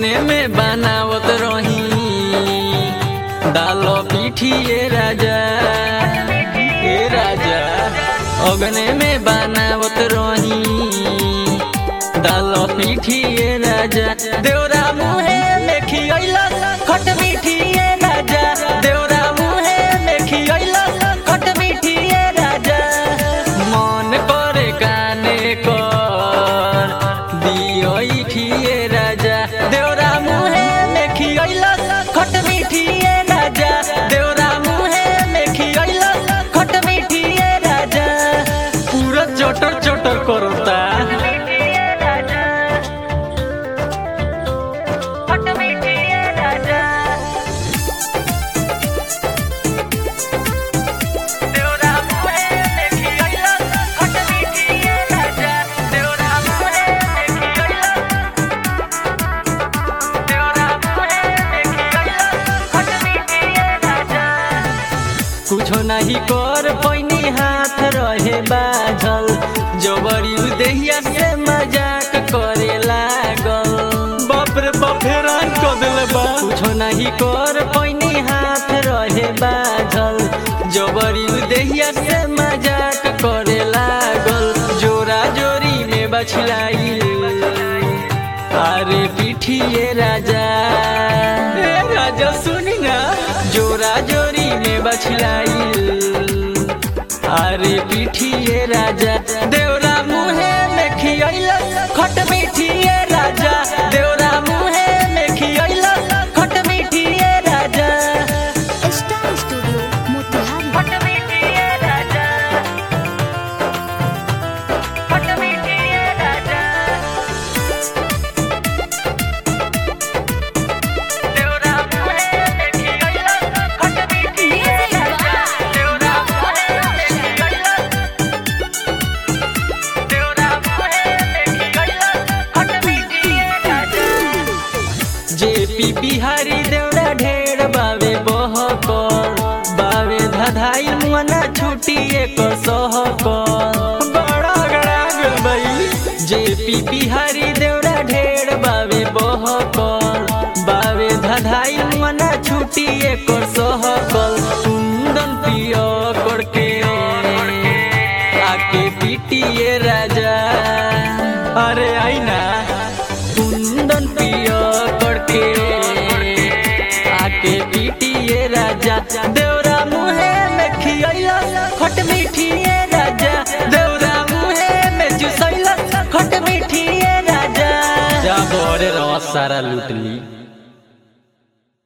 अगने में बनावत रही दालो पीठिए राजा ए राजा अगने में बनावत रही दालो पीठिए राजा देवरा मुहे में खियला खट मीठिए राजा देवरा मुहे में खियला खट मीठिए राजा मन करे काने कर दियो खिए राजा देवरा मुहे में खियला खट मीठिए राजा देवरा मुहे में खियला खट मीठिए राजा पूरा चटर चटर करता कुछो नहीं कर पैनी हाथ रहे बाझल जबरी देहिया से मजाक करे लागल बाप रे बाप हैरान कर दिले बा कुछो नहीं कर पैनी हाथ रहे बाझल जबरी देहिया से मजाक करे लागल जोरा जोरी में बछलाई अरे पीठिए राजा ए राजा सुनी ना जोरा जोरी में बछलाई अरे पीठिए राजा देवरा मुहे में खियला खट मीठिए राजा देवरा मुहे में खियला खट मीठिए राजा स्टार स्टूडियो मोतिहारी खट मीठिए राजा खट मीठिए राजा देवरा मुहे में खियला खट मीठिए राजा देवरा मुहे में खियला देवरा मुहे में खियला खट मीठिए राजा जेपी बिहारी देवरा ढेर बावे बहकर बावे धधाई मना छुटी एक सहकर बड़ा गड़ा गल बई जेपी बिहारी देवरा ढेर बावे बहकर बावे धधाई मना छुटी एक सहकल कुंदन पियो करके आके पीटिए राजा अरे आई ना कुंदन पियो करके आके पीटिए राजा देवरा मुहे में खियला खट मीठिए राजा देवरा मुहे में चुसैला खट मीठिए राजा जा बोरे रस सारा लूट ली